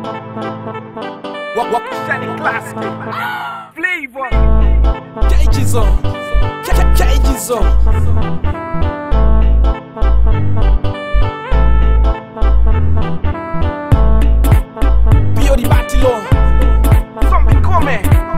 What what Shani classic flavor Cages on. Ca- ca- Cages on. Pio di Battilo. zombie come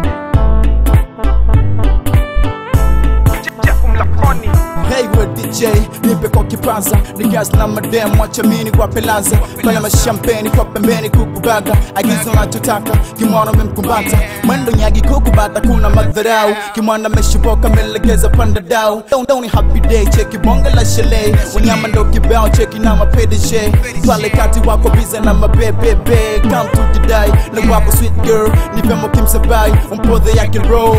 Jeff Mlakoni Hey we DJ, nipe kwa kipaza Nigas na madem, wacha mini kwa pelaza Fanya mashampeni kwa pembeni kukubaga Agizo nachotaka, kimwana memkumbata Mwendo nyagi kukubata, kuna madharau Kimwana meshiboka, melegeza panda dau Don't, don't happy day, cheki bonga la shele Wanyama ndo kibao, cheki na mapedeshe Pale kati wako bize na mabebebe Come to the die, le wako sweet girl Nipe mo kimsabai, umpodhe yake roll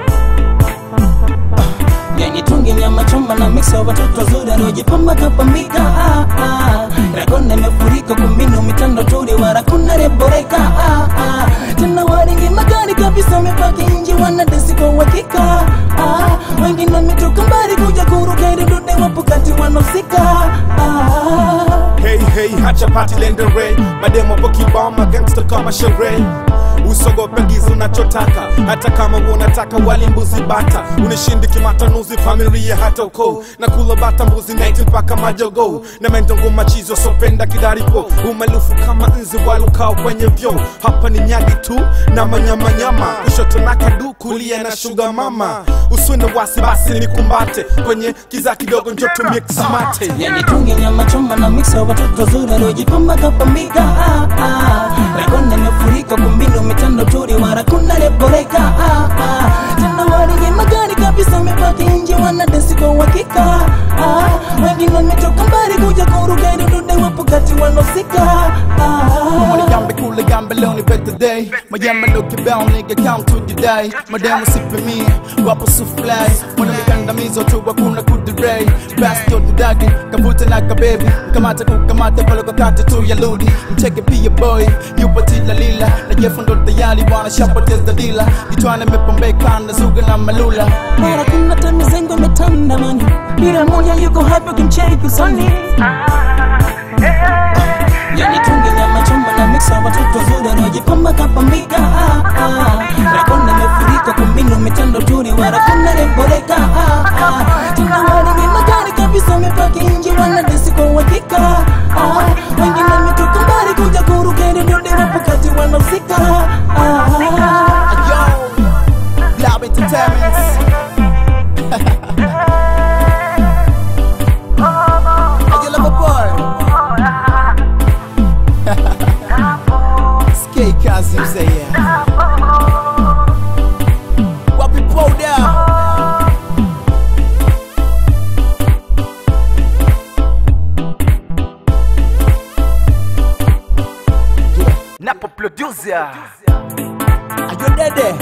yenye tungi nyama choma na mix watoto wazuri waliojipamba kapambika ah, ah. rakona imefurika kumbinu mitando turi warakuna reboreka ah, ah. tena waringi magari kabisa wamepaki nji wanadesi kwa uhakika ah. wengine wametoka mbali kuja kuruka ili dude wapo kati wanahusika ah. Hey hey, hacha party lendere mademo hapo kibao magangsta kama sherehe usogope giza unachotaka hata kama unataka wali mbuzi bata unishindi kimatanuzi familia hata uko na kula bata mbuzi naiti mpaka majogo na mendo nguma chizo sopenda kidaripo umalufu kama nzi walukao kwenye vyo hapa ni nyagi tu na manyamanyama kushoto na kadu kulia na shuga mama uswende wasi basi nikumbate kwenye kiza kidogo njo tumie kisamate yani tungi nyama choma na mix watoto wazuri waliojipamba kapambika ah, ah. rakona imefurika kumbinu mitando turi warakuna reboreka ah, ah. tena waringi magari kabisa wamepaki nje wanadesi kwa uhakika ah. wengine wametoka mbali kuja kuruka ili dude wapo kati wanahusika ah. Gambe kule gambe leo ni better day Mayama ndo kibao nigga come to the day Mademu sipe mi wapo sufly Mwana mikandamizo tu hakuna kudirei Basi to tudagi kavuta na kabebi Kamata kukamata pale kwa kati tu ya ludi Mcheke pia boy yupo tila lila Na jefu ndo tayari wana shapoteza dila Kitwane mepombeka na zuga na malula mara kuna tamizengo imetanda mani bila moja yuko hapo kimcheki usoni yani tungi nyama choma na mix watoto wazuri wanaojipamba kapambika ah, ah. rakona imefurika kumbinu mitando turi warakuna reboreka ah, ah. tena waringi magari kabisa wamepaki nje wanadesi kwa uhakika ah. wengine wametoka mbali kuja kuruka ili dude wapo kati wanahusika ah. Yo, Lab Entertainment Hey, you love a boy Skate kazi mzee yeah. Wapi powder Napo producer Are you ready?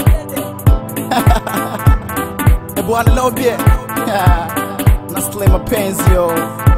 Eh bwana lobye Nasle mapenzi yo